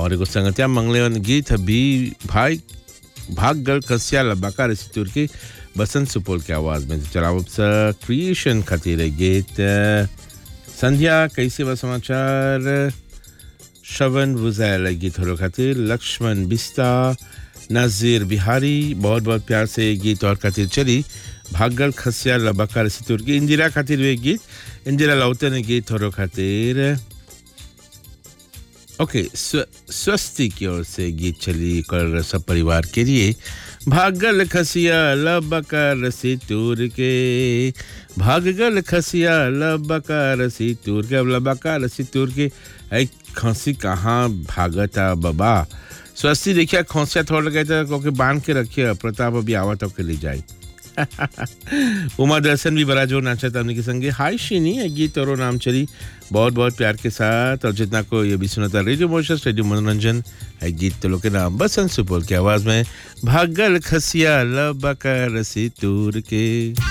और एगो संगतिया मंगले वन गीत भी भाई भाग गल कसिया लबाका रसी तुर के बसंत सुपौल के आवाज में चलाओ क्रिएशन खातिर है गीत संध्या कैसे बा समाचार श्रवण बुझायल गीत हो खातिर लक्ष्मण बिस्ता नाजिर बिहारी बहुत बहुत प्यार से गीत और खातिर चली भागल खसिया लबाकार सितुर की इंदिरा खातिर वे गीत इंदिरा लाउते ने गीत हो खातिर ओके स्व, स्वस्ति की ओर से गीत चली कर सब परिवार के लिए भागल खसिया लबकर सितूर के भागल खसिया लबकर सितूर के अब लबकर सितूर के ऐ खसी कहाँ भागता बाबा स्वस्ति देखिए खोसिया थोड़ा गए थे क्योंकि बांध के रखिए प्रताप अभी आवत होके ले जाए उमा दर्शन भी बड़ा जोर नाचा था उनके संगे हाय शिनी है गीत और नाम चली बहुत बहुत प्यार के साथ और जितना को ये भी सुना था रेडियो मोशस रेडियो मनोरंजन है गीत तो लोग के नाम बसंत सुपौल की आवाज में भागल खसिया लबकर सितूर के